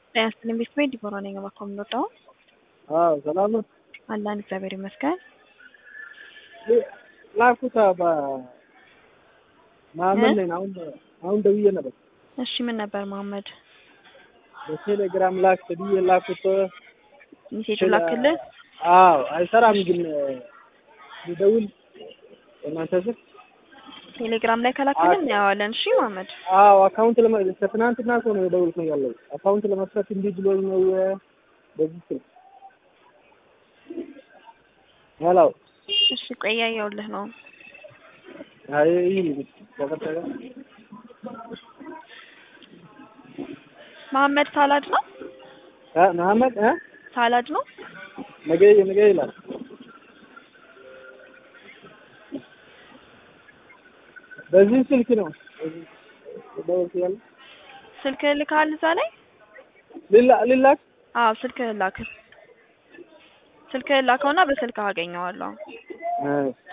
ጤና ይስጥልኝ ቤተሰቤ ዲቦራ ነኝ። እባክዎ የምንወደው አዎ ሰላም ነው። አለን እግዚአብሔር ይመስገን። ላኩት መሀመድ ነኝ። አሁን አሁን ደውዬ ነበር። እሺ ምን ነበር መሀመድ? በቴሌግራም ላክ ብዬ ላኩት። ሜሴጅ ላክልህ? አዎ አይሰራም ግን ልደውል እናንተ ስልክ ቴሌግራም ላይ ከላክልን እናየዋለን። እሺ መሀመድ አዎ አካውንት ለመ ከትናንትና እኮ ነው የደወልኩኝ ያለው አካውንት ለመክፈት እንዲህ ብሎኝ ነው በዚህ ስልክ ሄሎ እሺ ቆይ እያየሁልህ ነው። አይ ይሄ ተከተለ መሀመድ ሳላድ ነው እ መሀመድ እ ሳላድ ነው ነገ ነገ ይላል በዚህ ስልክ ነው ደወልኩ ያለ ስልክህ ልካል እዛ ላይ ሊላ ሊላክ አዎ ስልክህን ላክ። ስልክህን ላከውና በስልክህ አገኘዋለሁ። እ